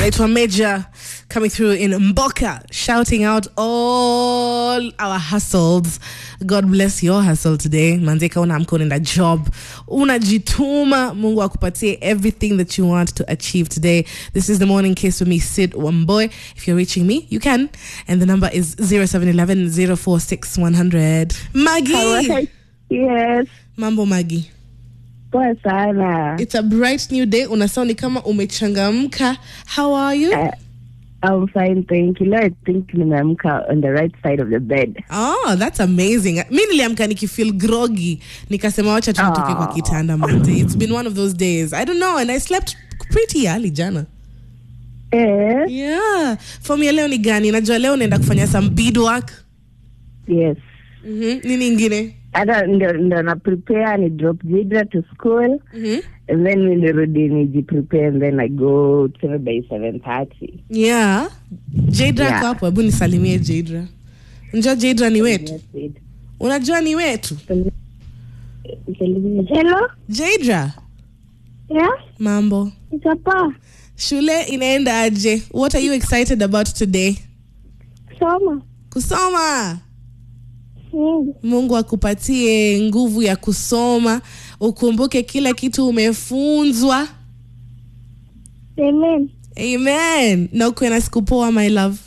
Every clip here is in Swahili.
anaitwa Major coming through in Mboka shouting out all our hustles. God bless your hustle today. Manzeka unaamka unaenda job. Unajituma. Mungu akupatie everything that you want to achieve today. This is the morning kiss with me, Sid Wamboy. If you're reaching me, you can. And the number is 0711 046 100. Maggie. Yes, Mambo Maggie. poa sana. It's a bright new day. Unasound ni kama umechangamka. How are you? Uh, I'm fine, thank you. Leo I think nimeamka on the right side of the bed. Oh, that's amazing. Mi niliamka nikifeel groggy. Nikasema wacha tu nitoke kwa Aw. kitanda manze. It's been one of those days. I don't know and I slept pretty early jana. Eh, Yeah. Form ya leo ni gani? Najua leo unaenda kufanya some beadwork. yes. Mhm. Nini ingine? Hata ndo, ndo na prepare ni drop Jidra to school Mhm. and then mi nirudi niji prepare and then I go tuseme by 7:30. Yeah. Jadra Yeah. ako hapo. Hebu nisalimie Jadra. Unajua Jadra ni wetu. That's it. Unajua ni wetu. Hello? Jadra, Yeah? mambo. It's a pa. Shule inaenda aje? What are you excited about today? Soma. Kusoma. Mm. Mungu akupatie nguvu ya kusoma, ukumbuke kila kitu umefunzwa. Amen. Amen. Na ukuwe na siku poa my love.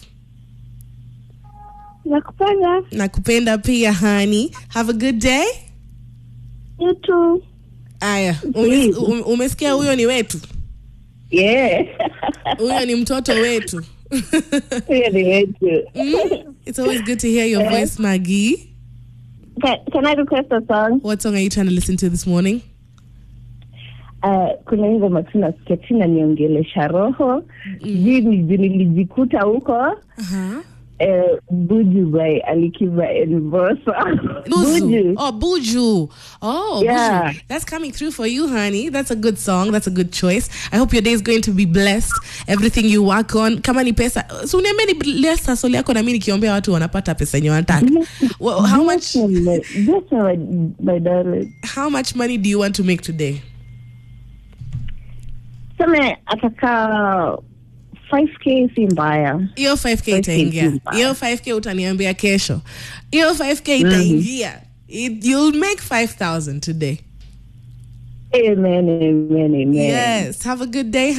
Nakupenda. Nakupenda pia honey. Have a good day. You too. Aya, ume, ume, umesikia huyo ni wetu. Yeah. Huyo ni mtoto wetu. Hiyo ni wetu. Mm, It's always good to hear your voice, Maggie. Can, can I request a song? What song are you trying to listen to this morning? Uh, kuna hii ngoma tu nasikia tu inaniongelesha roho sijui ni juu nilijikuta huko Uh-huh. eh, buju by alikiba envosa Buju. Oh, Buju. Oh, Yeah. Buju. That's coming through for you, honey. That's a good song. That's a good choice. I hope your day is going to be blessed. Everything you work on. Kama ni pesa. So uniambie ni bless hustle yako na mimi nikiombea watu wanapata pesa yenye wanataka. Well, how much Just my, my darling. how much money do you want to make today? Seme ataka 5k si mbaya Hiyo 5k 5K itaingia. si mbaya. Hiyo 5k utaniambia kesho. Hiyo 5k itaingia. It, you'll make 5000 today. amen amen amen Yes. Have a good day,